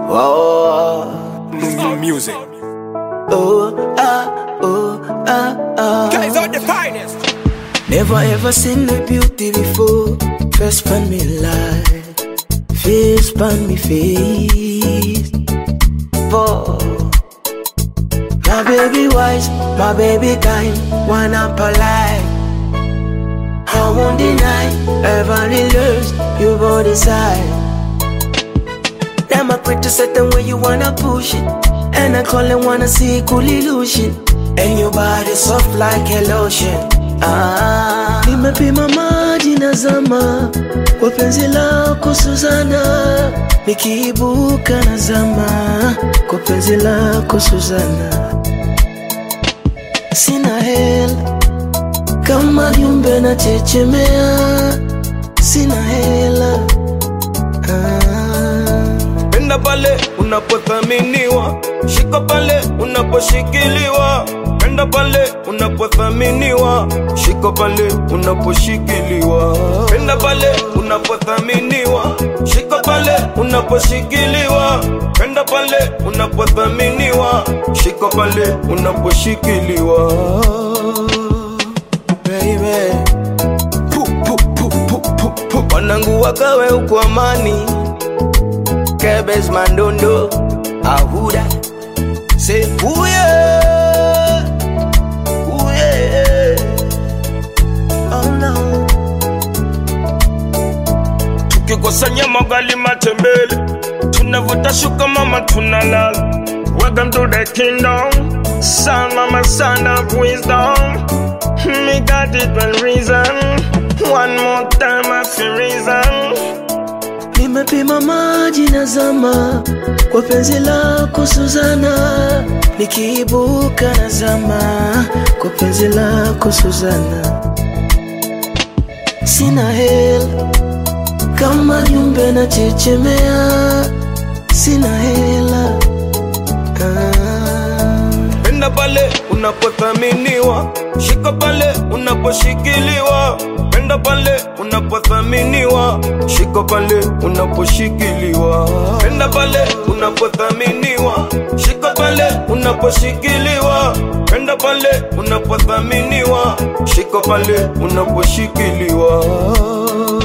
Oh, New music. oh, ah, oh, ah, ah. Guys are the finest. Never ever seen a beauty before. First pan me life, face pan me face. Oh. My baby wise, my baby kind, wanna polite. I won't deny, everybody loves you both decide. Them a quick to set them where you wanna push it. And I call it wanna see cool illusion. And your body soft like a lotion. Ah, nimepima maji na zama kwa penzi lako Suzana, nikiibuka na zama kwa penzi lako Suzana. Sina hela kama jumbe na chechemea, sina hela ah. Penda pale unapothaminiwa, shika pale unaposhikiliwa. Penda pale unapothaminiwa, shika pale unaposhikiliwa. Penda pale unapothaminiwa, shika pale unaposhikiliwa. Penda pale unapothaminiwa, shika pale unaposhikiliwa. Baby. Pu, pu, pu, pu, pu, pu. Wanangu wakawe uko amani Kebes Mandondo Ahuda Say ooh yeah Ooh yeah Oh no tukikusanya magali matembele tunavuta shuka mama tunalala welcome to the kingdom son mama son of wisdom me got it one reason one more time I feel reason Nimepima maji na zama Kwa penzi lako Suzana Nikiibuka na zama Kwa penzi lako Suzana Sina hela Kama jumbe na chechemea Sina hela ah. penda pale unapothaminiwa shika pale unaposhikiliwa penda pale unapothaminiwa shika pale unaposhikiliwa penda pale unapothaminiwa shika pale unaposhikiliwa penda pale unapothaminiwa shika pale unaposhikiliwa